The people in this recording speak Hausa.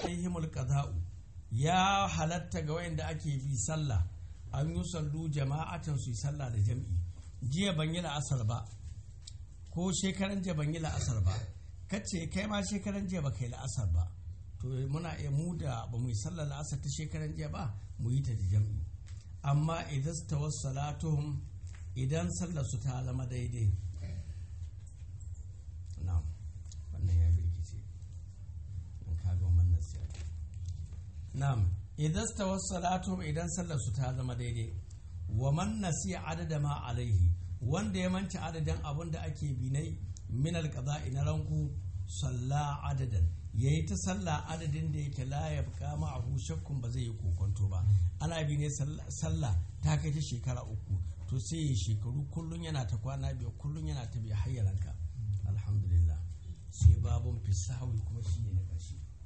alaihimul qada'u ya halatta ga wayanda ake bi sallah an yi sallu jama'atan su yi sallah da jam'i jiya ban yi la'asar ba ko shekaran jiya ban yi la'asar ba kace kai ma shekaran jiya ba kai la'asar ba to muna iya mu da ba mu yi sallar la'asar ta shekaran jiya ba mu yi ta da jam'i amma idan su tawassalatuhum idan sallar su ta zama daidai na'am wannan ya birkice in ka ga wannan sai na'am idan su tawassalatuhum idan sallar su ta zama daidai wa man nasiya adada ma alaihi wanda ya manci adadin abin da ake binai min alqada'i na ranku salla adadan yayi ta sallah adadin da yake la ya buka ma'ahu shakkun ba zai yi kokonto ba ana bi ne sallah ta kai ta shekara uku to sai ya shekaru kullun yana ta kwana biyar kullun yana ta biya hayyaranka alhamdulillah sai babun fisawi kuma shi ne na ƙarshe